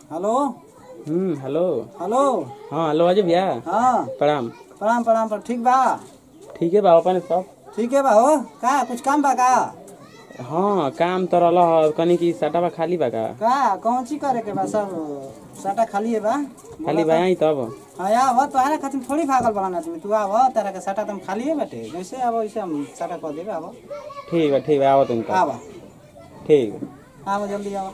Hello hmm hello hello हाँ hello Ajay भैया हाँ प्रणाम प्रणाम प्रणाम पर ठीक बा ठीक है बा अपन सब ठीक है बा हो का कुछ काम बा का हाँ काम तो रहल ह कनी की सटा बा खाली बा का का कौन चीज करे के बा सब साटा खाली है बा खाली बा आई तब हाँ या वो तो खातिर थोड़ी भागल बड़ा आदमी तू आव तेरा के साटा तुम खाली है बेटे जैसे आव वैसे हम साटा कर देबे आव ठीक बा ठीक बा आओ तुम आव ठीक आव जल्दी आव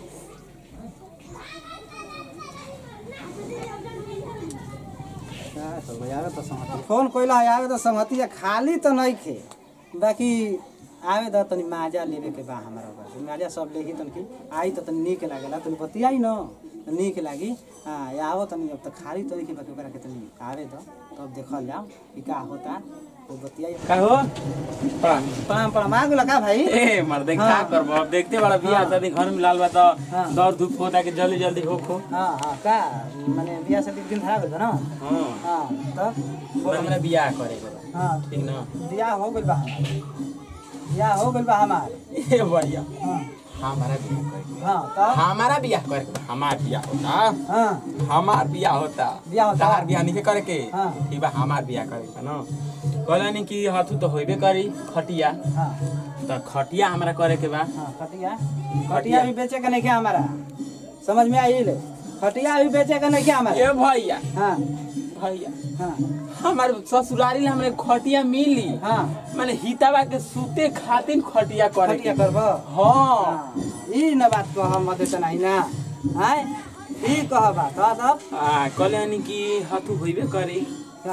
का करबो यार तो संगति फोन कोइला आवे तो संगति या खाली तो नहीं खे बाकी आवे द तनी माजा लेवे के बा हमारा बा माजा सब लेही तन की आई तो तनी नीक लागेला तनी बतियाई न त नीक लागी हाँ या आवो तनी अब त खाली तो के बाकी ओकरा के तनी आवे द तब देखल जाओ कि का होता तो बतियाई का हो प्रणाम प्रणाम प्रणाम आ गेला का भाई ए मर्दे का हाँ। करबो अब देखते बड़ा बियाह हाँ। शादी घर में लाल बा तो हाँ। दौड़ धूप होता कि जल्दी जल्दी हो खो हाँ हाँ का माने बियाह शादी के दिन धरा गइल बा न हाँ हाँ तब बोल हमरा बियाह करे के बा हाँ ठीक ना बियाह हो गइल बा हमार बियाह हो गइल बा हमार ए बढ़िया हाँ हमारा बियाह करे के बा। हाँ तब हमारा बियाह करे के बा। हमार बियाह होता हाँ हमार बियाह होता बियाह होता? तहार बियाह नहीं करे के हाँ। ठीक बा हमार बियाह करे के ना कहला कि हथु तो होइबे करी खटिया हाँ त खटिया हमरा करे के बा हाँ खटिया खटिया भी बेचे का नहीं क्या हमारा समझ में आई ले खटिया भी बेचे का नहीं क्या हमारा ए भैया हाँ भैया हाँ हमार ससुरारी में हमरे खटिया मिली हाँ माने हितावा के सूते खातिर खटिया करे खटिया के करबो हाँ हाँ ई न बात कह मत त नहीं ना हाय ई कह बात हाँ तब आ कहले कि हथु होइबे करी का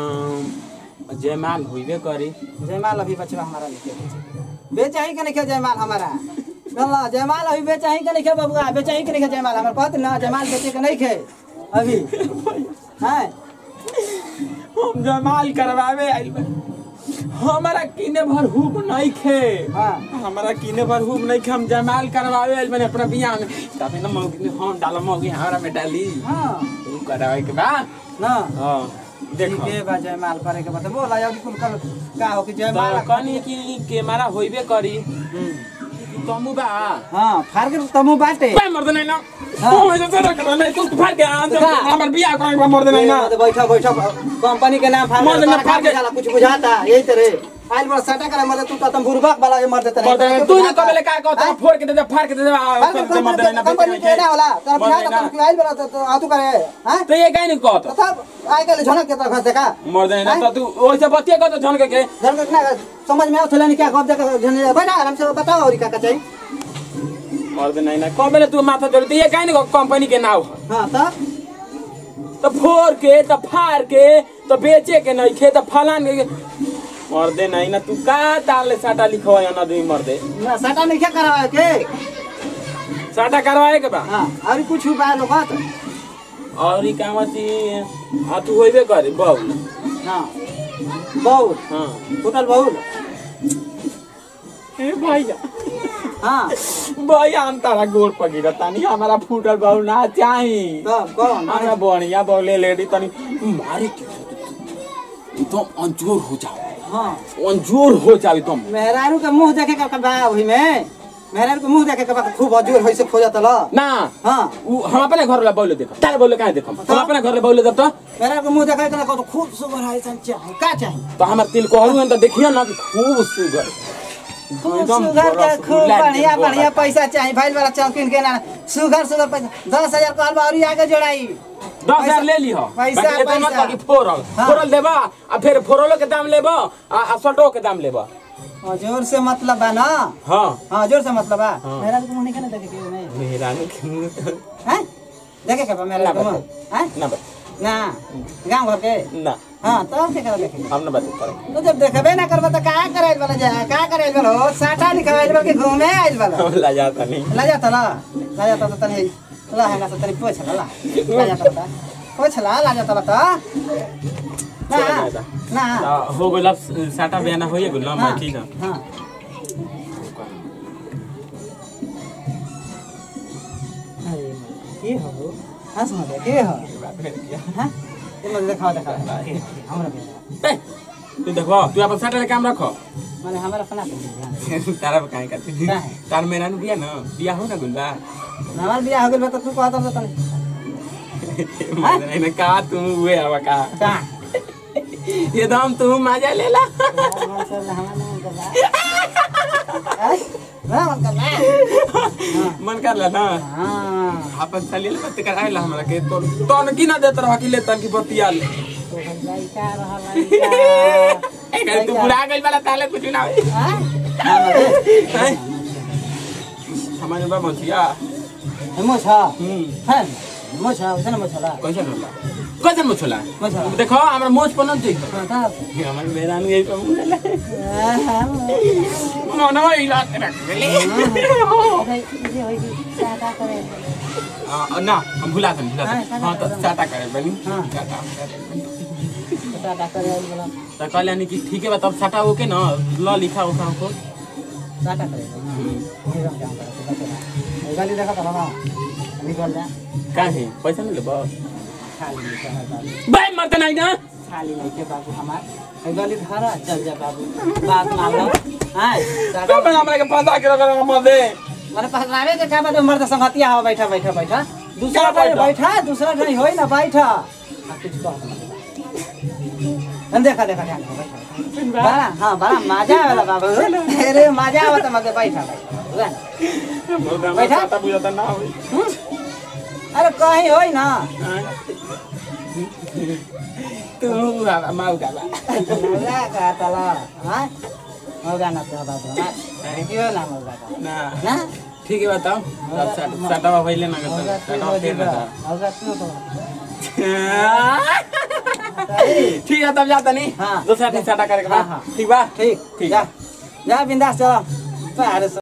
अम, जयमाल होइबे करी जयमाल अभी बचवा हमारा लिखे बेचे बेचा ही के नहीं जयमाल हमारा गल्ला जयमाल अभी बेचा ही के नहीं बबुआ बेचा ही के नहीं जयमाल हमारे कहत ना जयमाल बेचे के नहीं खे अभी हाँ हम जयमाल करवावे आइल बा हमारा किने भर हुब नहीं खे हाँ हमारा किने भर हुब नहीं खे हम जयमाल करवावे आइल बने अपना बियाह में तबे ना मौगी में हम डालो मौगी हमरा में डाली हाँ तू करावे के बा ना हां देखो ठीक है बा जयमाल करे के बता बोला यार कुल कल का हो कि जयमाल तो कनी की के मारा होइबे करी तमु बा हाँ फार के तमु बाटे कोई मर्द नहीं ना हाँ। ओ ऐसे से रख नहीं तू फाड़ के आ का? हमर बियाह करे के मर्द नहीं ना बैठा बैठा कंपनी के नाम फार मर्द ना फाड़ के- जाला कुछ बुझाता यही तरह आइल बड़ा सटा करे मर्द तू तो तुम बुरबक वाला ये मर्द तरह मर्द नहीं तू नहीं कबले का कहता फोड़ के दे दे फाड़ के दे दे आ, से मर्द नहीं ना कंपनी के ना होला तर मर्द बुझा नहीं ना। तो आइल बड़ा तो आतू करे हां तो ये काहे नहीं कहता तब आइ के झनक के तरफ देखा मर्द नहीं ना तो तू ओइसे बतिया कहता झनके के झनक ना समझ में आवत नहीं क्या कब देखा झन बैठा आराम से बताओ और का का चाहिए मर्द नहीं ना कबले तू माथा जोड़ ये काहे नहीं कंपनी के नाव है हां तब तो फोड़ के तो फाड़ के तो बेचे के नहीं खे तो फलान के मर्दे नहीं ना तू का डाले साटा लिखवा ना दू मर्दे ना सटा नहीं क्या करावे के साटा करवाए के बा हां और कुछ उपाय लोग बात और ई काम छी आ तू होइबे करे बहु हां बहुत हां टोटल बहुत ए भैया हां भैया हम तारा गोड़ पगिरा तानी हमारा फूटल बहु ना चाही तब कौन हमरा बढ़िया बोले लेडी तनी मारे के एकदम अंजोर हो जाओ हां अंजोर हो जाओ तुम मेहरारू के मुंह देखे के बा वही में मेहरारू के मुंह देखे के बा खूब अजूर होइसे खोजत ल ना हां उ हम अपने घर ला बोले देखो तारे बोले काहे देखो हम अपने घर ला बोले देब तो मेहरारू के मुंह देखे के तो खूब सुगर है सन चाहे का चाहे तो हमर तिल कहलू तो देखियो ना कि खूब सुगर खूब एकदम सुगर बड़ा के खूब सुगर बढ़िया बोला। बढ़िया पैसा चाहिए भाई वाला चौकिन के ना सुगर सुगर पैसा दस हजार कहल बा और आगे जोड़ाई दस हजार ले ली हो पैसा, बाकी इतना मत पैसा। बाकी फोरल हाँ। फोरल देबा आ फिर फोरलो के दाम लेबा आ आ सल्टो के दाम लेबा हाँ, जोर से मतलब बा ना हाँ हाँ जोर से मतलब बा हाँ। मेहरारू के मुंह नहीं देखे के नहीं मेरा के मुंह तो हैं देखे के बा मेहरारू के ना मुंह हैं ना बा ना गांव घर के ना हाँ तब के करा देखे हम ना बात करे तो जब देखबे ना करबा तो का करे वाला जा का करे वाला हो साटा लिखवाइल बा कि घूमे आइल वाला हम ला जाता नहीं ला जाता ला ला जाता तो तनी ला है ना तो तनी पोछ ला ला ला जाता ला पोछ ला ला जाता ला तो ना चला जाता। ना तो हो गेल अब साटा बयाना होइए गेल ना हाँ, मैं ठीक है हाँ अरे के हो हंस मत के हो हाँ ये मत देखा देखा हमरा पे ए, तू देखो तू अपन साटा काम रखो माने हमारा फना कर तारा काहे करते काहे? तार मेरा नु बिया ना बिया हो ना गुलबा हमार बियाह हो गेल बा तो तू कहत तो तनी मर्दे नहीं ना का तू हुए हवा का का ये दम तू मजा ले ला मन कर ला ना हाँ आपन चलिए ले बत्ती कराए ला हमरा के तो तन की ना देत रह कि ले तन की बत्तिया ले लड़का रहा लड़का ए गल तू बुला गइल वाला ताले कुछ ना होई हैं? हमारे बा मथिया मोछ हम्म मोछ उसे मोछ ला कैसे होला कैसे मुछला मोछ देखो हमरा मोछ पनन चाहिए हमर बेरान गई पे मुला मनवा इला रख ले आ, ना हम भुला थे भुला थे हाँ, हाँ तो साटा चाटा करे बनी हाँ। चाटा तो कहले यानी कि ठीक है बा तब चाटा ओके ना ल लिखा उखा को गाली देखा था ना निकल जा काहे पैसा नहीं लेबो खाली निकल बाबू भाई मत नहीं ना खाली नहीं के बाबू हमार ए गली धारा चल जा बाबू बात मान लो हां कब हमरा के फंसा के रख मत दे माने पहनावे के का बात मर्द संगतिया हो बैठा बैठा बैठा दूसरा क्या टाइम बैठा? बैठा दूसरा टाइम होई ना बैठा आ, कुछ कह हम देखा देखा ध्यान से बैठा बड़ा हाँ बड़ा मजा आवेला बाबू अरे मजा आवत मगे बैठा बैठा बुझा ना? बैठा? चाटा बुझाता ना होई हम्म? अरे कहीं होई ना तू माउ गाला मौगा का तला हाँ मौगा ना तो बाबू ना क्यों ना मौगा का ना ना ठीक है बताओ तब चाटा चाटा पहले ना मौगा करता क्यों चाटा हो फिर ना जाएगा था। मौगा क्यों तो ठीक है तब जाता नहीं हाँ। दूसरा दिन चाटा करे के हाँ, बाद हाँ। ठीक बा ठीक ठीक जा जा बिंदास चलो अरे